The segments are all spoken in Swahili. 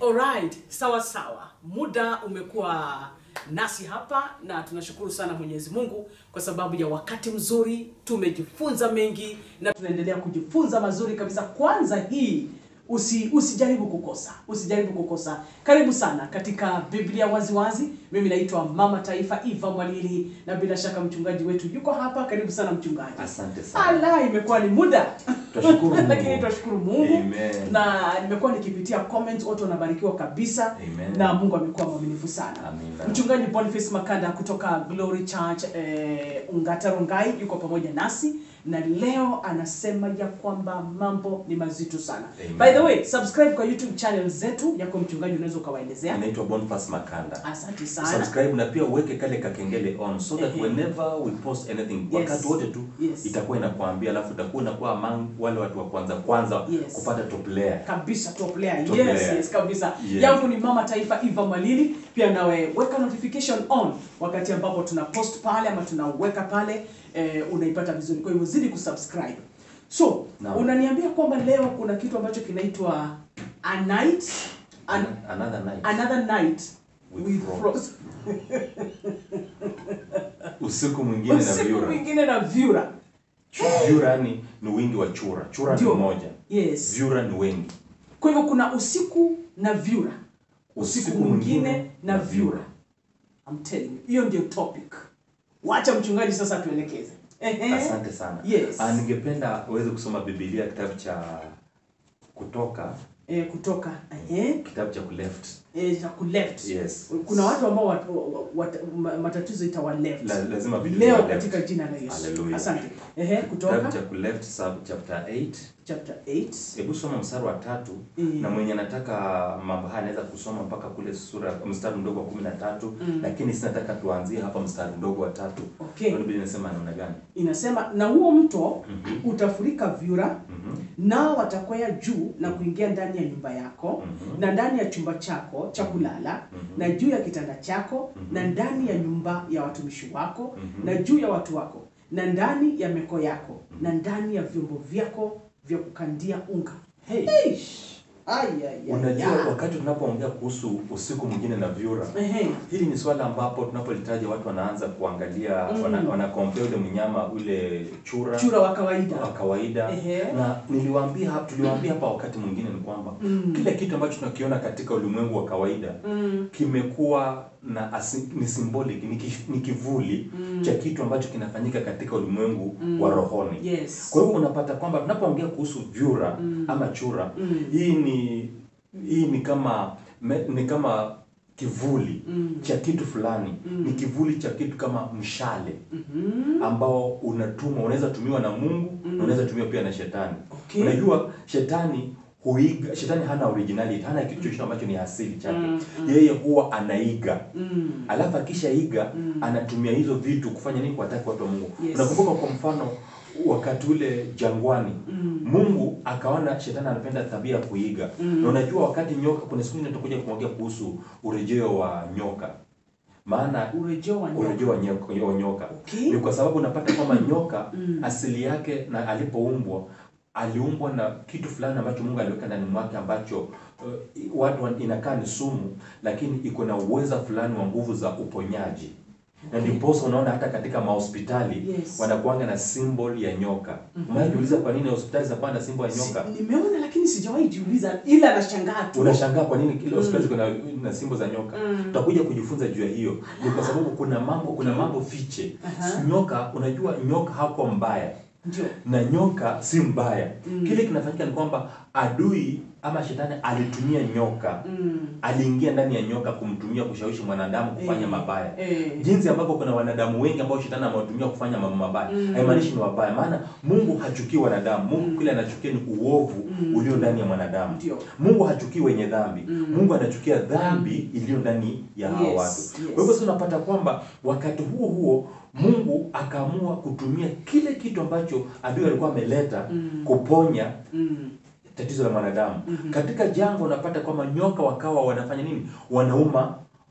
Alright, sawa sawa. Muda umekuwa nasi hapa na tunashukuru sana Mwenyezi Mungu kwa sababu ya wakati mzuri, tumejifunza mengi na tunaendelea kujifunza mazuri kabisa. Kwanza hii usi, usijaribu kukosa, usijaribu kukosa. Karibu sana katika Biblia waziwazi. Mimi naitwa Mama Taifa Eva Mwalili na bila shaka mchungaji wetu yuko hapa. Karibu sana mchungaji. Asante sana. Ala, imekuwa ni muda Twashukuru Mungu. lakini twashukuru Mungu Amen. na nimekuwa nikipitia comments, watu wanabarikiwa kabisa Amen. na Mungu amekuwa mwaminifu sana. Amina. Mchungaji Boniface Makanda kutoka Glory Church eh, Ungata Rongai yuko pamoja nasi na leo anasema ya kwamba mambo ni mazito sana. Amen. By the way, subscribe kwa YouTube channel zetu yako mchungaji, unaweza ukawaelezea. Inaitwa Boniface Makanda. Asante sana. Subscribe na pia uweke kale kakengele on so that Ehe. whenever we post anything Yes. wakati wote tu Yes. itakuwa inakuambia, alafu utakuwa unakuwa among wale watu wa kwanza kwanza Yes. kupata top layer. kabisa top player. Top yes, player. yes kabisa Yes. yangu ni mama taifa Eva Mwalili pia nawe weka notification on wakati ambapo tuna post pale ama tunaweka pale eh, unaipata vizuri kwa hivyo zidi kusubscribe so Naam. unaniambia kwamba leo kuna kitu ambacho kinaitwa a night an, Another night. another night With with frost. frost Usiku mwingine na usiku vyura. mwingine na vyura Vyura ni ni wingi wa chura. Chura ni Ndio. moja. yes Vyura ni wengi. kwa hivyo kuna usiku na vyura usiku mwingine na vyura I'm telling you, hiyo ndio topic. Wacha mchungaji sasa tuelekeze. Ehe. Asante sana. Yes. Ah, ningependa uweze kusoma Biblia kitabu cha Kutoka, Eh, kutoka ehe, kitabu cha kuleft. eh, cha ku left. Yes. Kuna watu ambao wat, wat, ma- matatizo itawa left. La, lazima Biblia Leo left. katika jina la Yesu. Hallelujah. Asante. Ehe, kutoka Kitabu cha kuleft sub chapter 8. chapter 8. Hebu soma mstari wa tatu Mm. na mwenye anataka mambo haya anaweza kusoma mpaka kule sura mstari mdogo wa kumi na tatu Mm. lakini sinataka tuanzie hapa mstari mdogo wa tatu. Okay. Ndio Biblia inasema namna gani? Inasema na huo mto Mhm. utafurika vyura Mhm. nao watakwea juu na kuingia ndani ya nyumba yako Mhm. na ndani ya chumba chako cha kulala Mhm. na juu ya kitanda chako Mhm. na ndani ya nyumba ya watumishi wako Mhm. na juu ya watu wako na ndani ya meko yako na ndani ya vyombo vyako vya kukandia unga. Hey. Eish. Ai, ai, ai, Unajua ai. wakati tunapoongea kuhusu usiku mwingine na vyura Ehe. Hili ni swala ambapo tunapolitaja watu wanaanza kuangalia Mm. wana, wana compare ule mnyama ule chura, Chura wa kawaida. wa kawaida Ehe. na niliwaambia hapa tuliwaambia hapa wakati mwingine ni kwamba Mm. kile kitu ambacho tunakiona katika ulimwengu wa kawaida Mm. kimekuwa na asi, ni symbolic ni, ki, ni kivuli Mm. cha kitu ambacho kinafanyika katika ulimwengu Mm. wa rohoni. Yes. Kwa hivyo unapata kwamba tunapoongea kuhusu vyura Mm. ama chura Mm. hii ni hii ni kama me, ni kama kivuli Mm. cha kitu fulani Mm. ni kivuli cha kitu kama mshale Mhm. ambao unatumwa unaweza tumiwa na Mungu Mm. na unaweza tumiwa pia na shetani Okay. unajua shetani huiga shetani hana originality hana kitu chochote ambacho ni asili chake Mm, mm. yeye huwa anaiga Mm. alafu akishaiga Mm. anatumia hizo vitu kufanya nini kuwataki watu wa Mungu Yes. unakumbuka kwa mfano wakati ule jangwani Mm. Mungu akaona shetani anapenda tabia ya kuiga Mm. na unajua wakati nyoka kuna siku nyingine tutakuja kuongea kuhusu urejeo wa nyoka maana Urejeo wa nyoka. urejeo wa nyoka, wa nyoka. Okay. ni kwa sababu unapata kwamba nyoka Mm. asili yake na alipoumbwa aliumbwa na kitu fulani ambacho Mungu aliweka ndani mwake ambacho uh, watu wan- inakaa ni sumu lakini iko na uweza fulani wa nguvu za uponyaji na Okay. ndiposa unaona hata katika mahospitali Yes. wanakuanga na symbol ya nyoka Mhm. mm jiuliza kwa nini hospitali zinakuwa na symbol ya nyoka Si, nimeona lakini sijawahi jiuliza ila nashangaa tu. unashangaa kwa nini kila hospitali Mm. ziko na, na simbo za nyoka Mm. tutakuja kujifunza juu ya hiyo ni kwa sababu kuna mambo kuna mambo fiche Aha. nyoka unajua nyoka hako mbaya Ndio. na nyoka si mbaya Mm. kile kinafanyika ni kwamba adui ama shetani alitumia nyoka Mm. aliingia ndani ya nyoka kumtumia kushawishi mwanadamu kufanya Eh, mabaya eh. jinsi ambavyo kuna wanadamu wengi ambao shetani amewatumia kufanya mambo mabaya Mm. haimaanishi ni wabaya maana mungu hachukii wanadamu mungu Mm. kile anachukia ni uovu Mm. ulio ndani ya mwanadamu Ndio. mungu hachukii wenye dhambi Mm. mungu anachukia dhambi iliyo ndani ya hawa Yes, watu yes. kwa hivyo sasa unapata kwamba wakati huo huo mungu akaamua kutumia kile kitu ambacho adui alikuwa ameleta Mm. kuponya Mm. tatizo la mwanadamu Mhm. katika jangwa unapata kwamba nyoka wakawa wanafanya nini wanauma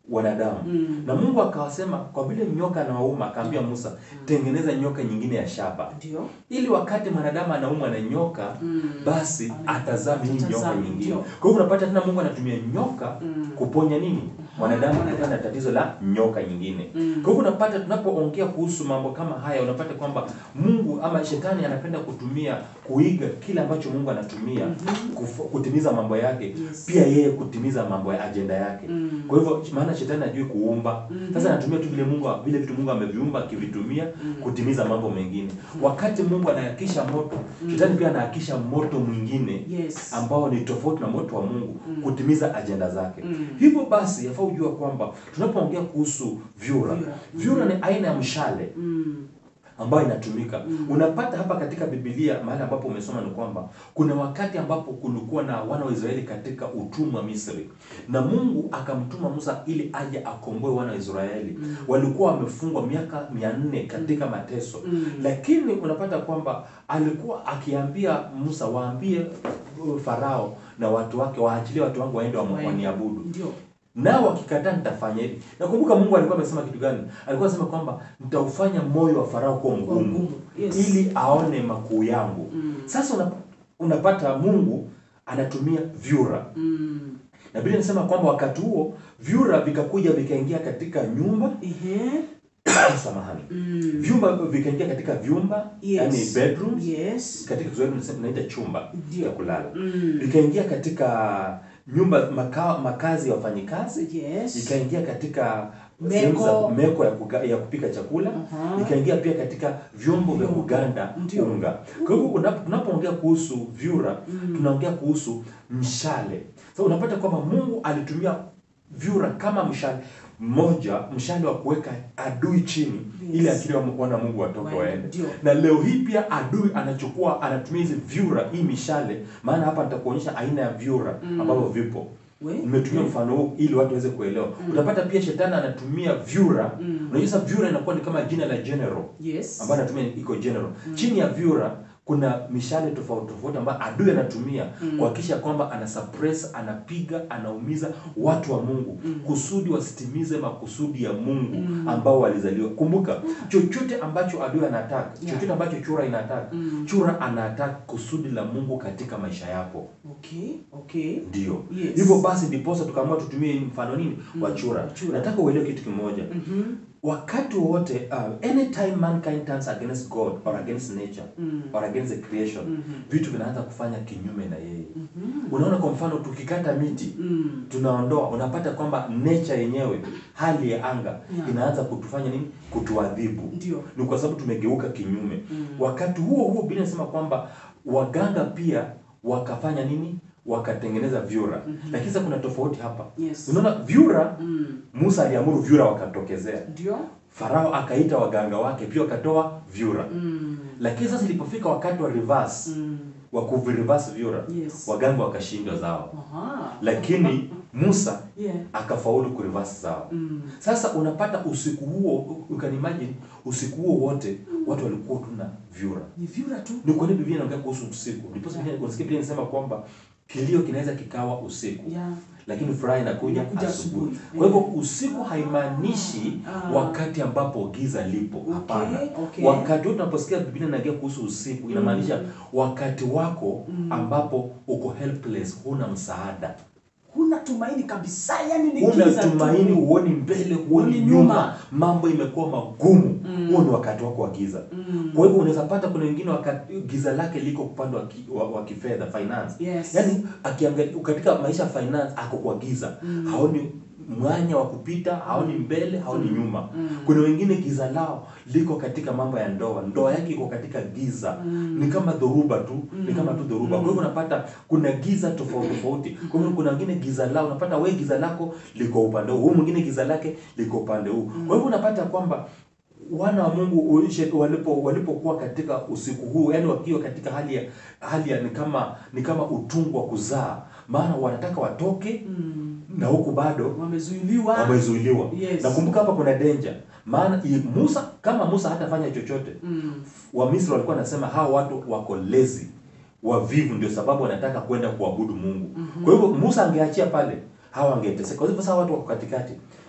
wanadamu Mm. na Mungu akawasema kwa vile nyoka anawauma, akaambia Musa, tengeneza nyoka nyingine ya shaba, Ndio. ili wakati mwanadamu anaumwa na nyoka Mm. basi atazaa hii nyoka Atazaa, nyingine. ndio. Kwa hivyo unapata tena Mungu anatumia nyoka Mm. kuponya nini mwanadamu mwanadamu. kutokana na tatizo la nyoka nyingine. Mm. Kwa hivyo unapata tunapoongea kuhusu mambo kama haya, unapata kwamba Mungu ama shetani anapenda kutumia kuiga kile ambacho Mungu anatumia kufu- kutimiza mambo yake, Yes. pia yeye kutimiza mambo ya ajenda yake. Mm. Kwa hivyo maana shetani ajui kuumba. Mhm. Sasa anatumia tu vile Mungu vile vitu Mungu ameviumba akivitumia kutimiza mambo mengine. Wakati Mungu anahakisha moto, shetani pia anahakisha moto mwingine Yes. ambao ni tofauti na moto wa Mungu kutimiza ajenda zake. Mm. Hivyo basi yafaa ujua kwamba tunapoongea kuhusu vyura, Vyura. vyura ni aina ya mshale Mm. ambayo inatumika. Unapata hapa katika Biblia mahali ambapo umesoma ni kwamba kuna wakati ambapo kulikuwa na wana wa Israeli katika utumwa Misri, na Mungu akamtuma Musa ili aje akomboe wana wa Israeli. Walikuwa wamefungwa miaka mia nne katika mateso, Mm. lakini unapata kwamba alikuwa akiambia Musa, waambie uh, Farao na watu wake waachilie watu wangu waende wa- Waende. waniabudu Ndio. nao wakikataa nitafanya hivi. Nakumbuka Mungu alikuwa amesema kitu gani? Alikuwa anasema kwamba nitaufanya moyo wa Farao kuwa Kuwa mgumu mgumu, yes. ili aone makuu yangu. Mm. Sasa una, unapata Mungu anatumia vyura, Mm. na Biblia inasema kwamba wakati huo vyura vikakuja vikaingia katika nyumba Ehe. samahani, Mm. vyumba vikaingia katika vyumba Yes. yani bedrooms Yes. katika Kiswahili tunasema tunaita chumba Ndio. cha kulala, Mm. vikaingia katika nyumba maka, makazi ya wafanyikazi Yes. ikaingia katika Meko. sehemu za meko ya, kuga, ya kupika chakula Aha. ikaingia pia katika vyombo vya Vyombo. kuganda Ndio. unga. Kwa hivyo unap- tunapoongea kuhusu vyura tunaongea kuhusu mshale. Sasa unapata kwamba Mungu alitumia vyura kama mshale mmoja, mshale wa kuweka adui chini Yes. ili akili wa wana Mungu watoke Waende. waende. Ndio. Na leo hii pia adui anachukua anatumia hizi vyura, hii mishale, maana hapa nitakuonyesha aina ya vyura ambavyo vipo We? nimetumia mfano huu ili watu waweze kuelewa. Utapata pia shetani anatumia vyura. Unajua sasa vyura inakuwa ni kama jina la general Yes. ambayo anatumia iko general. Chini ya vyura kuna mishale tofauti tofauti ambayo adui anatumia kuhakikisha kwamba ana suppress, anapiga, anaumiza watu wa Mungu kusudi wasitimize makusudi ya Mungu ambao walizaliwa. Kumbuka, chochote ambacho adui anataka, Yeah. chochote ambacho chura inataka, chura anataka kusudi la Mungu katika maisha yako. Okay. Okay. Ndio. Yes. Hivyo basi ndiposa tukaamua tutumie mfano nini wa chura. wa chura. Nataka uelewe kitu kimoja. Mhm. Wakati wowote uh, anytime mankind turns against God or against nature or against the creation, vitu vinaanza kufanya kinyume na yeye. Unaona kwa mfano tukikata miti, Mm. tunaondoa, unapata kwamba nature yenyewe, hali ya anga Yeah. inaanza kutufanya nini? Kutuadhibu. Ndio. Ni kwa sababu tumegeuka kinyume. Wakati huo huo Biblia inasema kwamba waganga pia wakafanya nini? Wakatengeneza vyura. Lakini sasa kuna tofauti hapa. Yes. Unaona vyura, Mm. Musa aliamuru vyura wakatokezea. Ndio. Farao akaita waganga wake pia wakatoa vyura. Mm. Lakini sasa ilipofika wakati wa reverse, Mm. wa kuvireverse vyura, Yes. waganga wakashindwa zao. Aha. Lakini Musa Yeah. akafaulu kureverse zao. Mm. Sasa unapata usiku huo, you can imagine usiku huo wote watu walikuwa tu na vyura. Ni vyura tu. Ni kwa nini Biblia inaongea kuhusu usiku? Ndipo Biblia unasikia Biblia inasema kwamba kilio kinaweza kikawa usiku. Yeah. Lakini furaha inakuja Inakuja asubuhi. asubuhi. Kwa hivyo usiku haimaanishi Ah. wakati ambapo giza lipo. Hapana. okay. Wakati wote tunaposikia Biblia inaongea kuhusu usiku inamaanisha wakati wako ambapo uko helpless, huna msaada. Huna tumaini kabisa, yani ni Huna giza tu. tumaini, huoni mbele, huoni Huoni nyuma, nyuma. mambo imekuwa magumu. Huo ni wakati wako wa giza. Mm. Kwa hivyo unaweza pata kuna wengine wakati giza lake liko upande wa, ki, wa, wa kifedha finance. Yes. Yaani akiangalia katika maisha ya finance ako kwa giza. Haoni mwanya wa kupita, haoni mbele, haoni nyuma. Kuna wengine giza lao liko katika mambo ya ndoa. Ndoa yake iko katika giza. Ni kama dhoruba tu, ni kama tu dhoruba. Kwa hivyo unapata kuna giza tofauti tofauti. Kwa hivyo kuna wengine giza lao, unapata wewe giza lako liko upande huu, huyu mwingine giza lake liko upande huu. Kwa hivyo unapata kwamba wana wa Mungu uishe- walipo walipokuwa katika usiku huu, yani wakiwa katika hali ya hali ya ni kama ni kama utungu wa kuzaa, maana wanataka watoke Mm. na huku bado Wamezuiliwa. wamezuiliwa. Yes. Nakumbuka hapa kuna danger, maana i- Musa kama Musa hatafanya chochote, Mm. Wamisri walikuwa wanasema hawa watu wako lazy, wavivu, ndio sababu wanataka kwenda kuabudu Mungu. Kwa hivyo Musa angeachia pale, hawa wangeteseka. Kwa hivyo sasa watu wako katikati,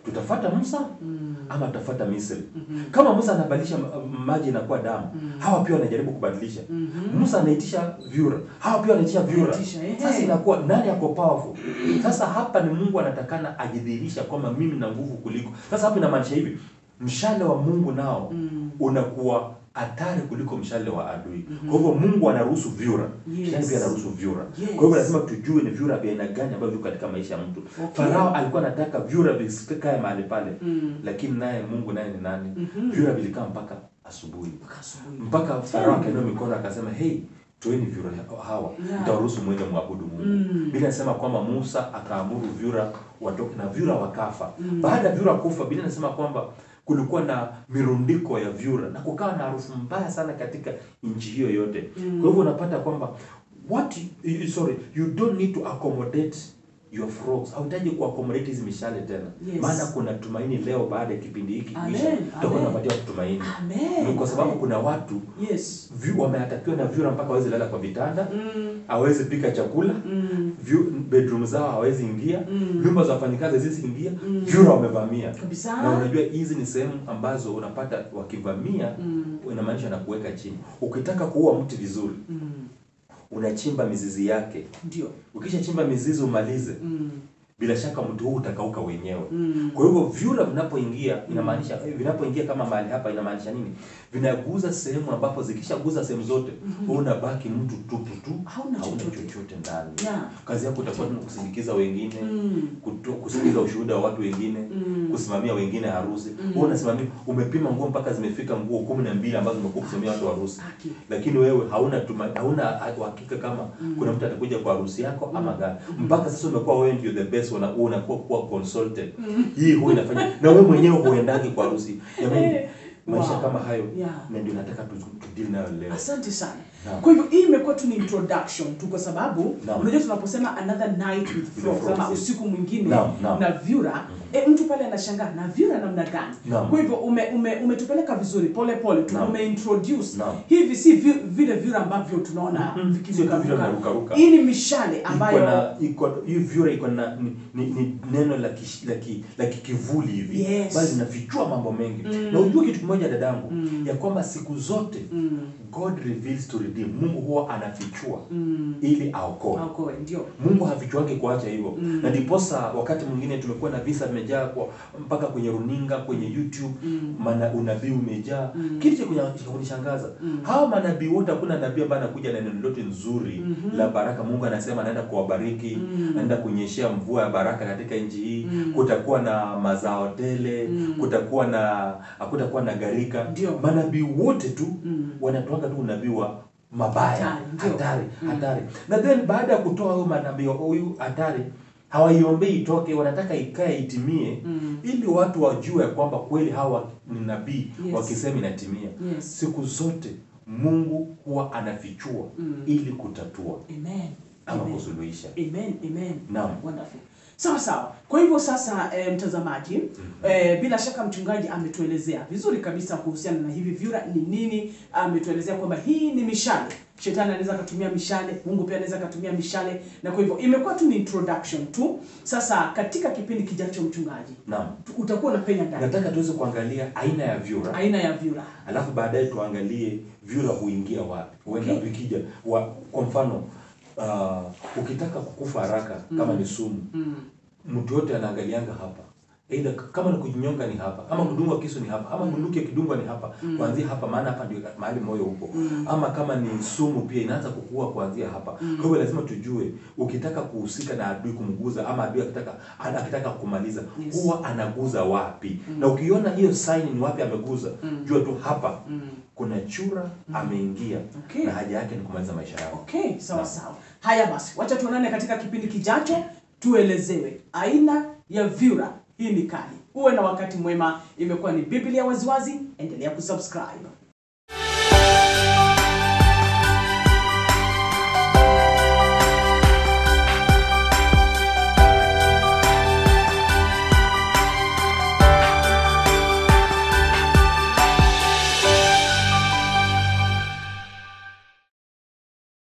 tutafata Musa ama tutafata Misri. Kama Musa anabadilisha ma- maji inakuwa damu, hawa pia wanajaribu kubadilisha. Musa anaitisha vyura, hawa pia wanaitisha vyura. Anaitisha, ehe. Sasa inakuwa nani ako powerful? Sasa hapa ni Mungu anatakana ajidhihirisha kwamba mimi na nguvu kuliko. Sasa hapa inamaanisha hivi, mshale wa Mungu nao unakuwa hatari kuliko mshale wa adui. Kwa hivyo Mungu anaruhusu vyura, Yes. Shetani pia anaruhusu vyura. Yes. Kwa hivyo lazima tujue ni vyura vya aina gani ambavyo viko katika maisha ya mtu. Okay. Farao alikuwa anataka vyura visikae mahali pale, Mm. lakini naye Mungu naye ni nani? Mhm. Vyura vilikaa mpaka asubuhi, Mpaka asubuhi. mpaka Farao akainua mikono akasema, hey, toeni vyura hawa, Yeah. nitawaruhusu mwende mwabudu Mungu. Mm. Biblia inasema kwamba Musa akaamuru vyura watoke na vyura wakafa. Baada ya vyura kufa, Biblia inasema kwamba kulikuwa na mirundiko ya vyura na kukawa na harufu mbaya sana katika nchi hiyo yote. Kwa hivyo unapata kwamba what you, you- sorry you don't need to accommodate your frogs. Hauhitaji kuaccommodate hizi mishale tena. Yes. Maana kuna tumaini leo baada ya kipindi hiki Amen, kuisha. Tutakuwa amen. tunapatia watu tumaini. Amen. Ni kwa sababu Amen. kuna watu Yes. vyu- wameatakiwa na vyura mpaka hawezi lala kwa vitanda Mm. hawezi pika chakula Mm. vyu, bedroom zao hawezi ingia Mm. nyumba za wafanyikazi haziwezi ingia Mm. vyura wamevamia Kabisa. na unajua hizi ni sehemu ambazo unapata wakivamia Mm. inamaanisha na kuweka chini ukitaka kuua mti vizuri Mm. unachimba mizizi yake Ndio. ukishachimba mizizi umalize Mm. bila shaka mti huu utakauka wenyewe Mm. kwa hivyo vyura vinapoingia inamaanisha vinapoingia kama mahali hapa inamaanisha nini vinaguza sehemu ambapo zikishaguza sehemu zote wewe unabaki mtu tupu tu Hauna chochote. chochote ndani Yeah. kazi yako utakuwa tu kusindikiza wengine Mm. kuto- kusikiliza ushuhuda wa watu wengine Mm. kusimamia wengine harusi wewe unasimamia umepima nguo mpaka zimefika nguo kumi na mbili ambazo umekuwa kusimamia watu harusi Haki. lakini wewe hauna tuma, hauna uhakika kama kuna mtu atakuja kwa harusi yako ama gani mpaka sasa umekuwa wewe ndio the best una- unakuwa kuwa consulted hii huwa inafanya na wewe mwenyewe huendagi kwa harusi jamani maisha Wow. kama hayo Yeah. na ndio nataka tu tu deal nayo leo Asante sana. Naam. Kwa hivyo hii imekuwa tu ni introduction tu kwa sababu Naam. unajua tunaposema another night with frogs frogs, ama yes. usiku mwingine Naam, naam. na vyura e, mtu pale anashangaa na vyura namna gani? Naam. Kwa hivyo ume, ume, umetupeleka vizuri pole pole tu Naam. umeintroduce Naam. hivi si vi, vile vyura ambavyo tunaona Mhm. Sio tu vyura vikirukaruka. vinarukaruka. Hii ni mishale iko ambayo na iko hii vyura iko na ni, ni, ni neno la kish- la ki, la kikivuli hivi Yes. bali linafichua mambo mengi Mm. na ujue kitu kimoja dadangu Mm. ya kwamba siku zote mm, God reveals to redeem Mungu huwa anafichua mm, ili aokoe aokoe ndio. Mungu hafichuangi kuacha hivyo Mm. na ndiposa wakati mwingine tumekuwa na visa vimejaa kwa mpaka kwenye runinga kwenye YouTube Mm. mana unabii umejaa Mm. kitu cha kunya- cha kunishangaza Mm. hawa manabii wote hakuna nabii ambaye anakuja na neno lote nzuri Mhm. la baraka Mungu anasema anaenda kuwabariki Mm. anaenda kunyeshea mvua ya baraka katika nchi hii Mm. kutakuwa na mazao tele Mm. kutakuwa na hakutakuwa na gharika Ndio. manabii wote tu Mm. wanatoanga tu unabii wa mabaya Hatari, ndio. hatari Mm. hatari na then baada ya kutoa huyo manabii wa huyu hatari hawaiombei itoke wanataka ikae itimie Mm. ili watu wajue ya kwamba kweli hawa ni nabii Yes. wakisema inatimia Yes. siku zote mungu huwa anafichua Mm. ili kutatua Amen. ama Amen. kusuluhisha Amen, amen. Naam. Wonderful. Sawa sawa. Kwa hivyo sasa e, mtazamaji e, bila shaka mchungaji ametuelezea vizuri kabisa kuhusiana na hivi vyura ni nini. Ametuelezea kwamba hii ni mishale. Shetani anaweza akatumia mishale, Mungu pia anaweza akatumia mishale, na kwa hivyo imekuwa tu ni introduction tu. Sasa katika kipindi kijacho, mchungaji, naam tu- utakuwa unapenya ndani nataka tuweze kuangalia aina ya vyura aina ya vyura. alafu baadaye tuangalie vyura huingia wapi huenda Okay. vikija wa, kwa mfano uh, ukitaka kukufa haraka kama ni sumu Mm. mtu yote anaangalianga hapa Either kama ni kujinyonga ni hapa ama kudungwa kisu ni hapa ama bunduki ikidungwa ni hapa kuanzia hapa maana hapa ndio mahali moyo upo ama kama ni sumu pia inaanza kukua kuanzia hapa kwa hivyo lazima tujue ukitaka kuhusika na adui kumguza ama adui akitaka ana- akitaka kumaliza Yes. huwa anaguza wapi na ukiona hiyo sign ni wapi ameguza jua tu hapa kuna chura ameingia Okay. na haja yake ni kumaliza maisha yako Okay, sawa sawa. Haya basi, wacha tuonane katika kipindi kijacho, tuelezewe aina ya vyura. Hii ni kali. Uwe na wakati mwema. Imekuwa ni Biblia Waziwazi, endelea kusubscribe.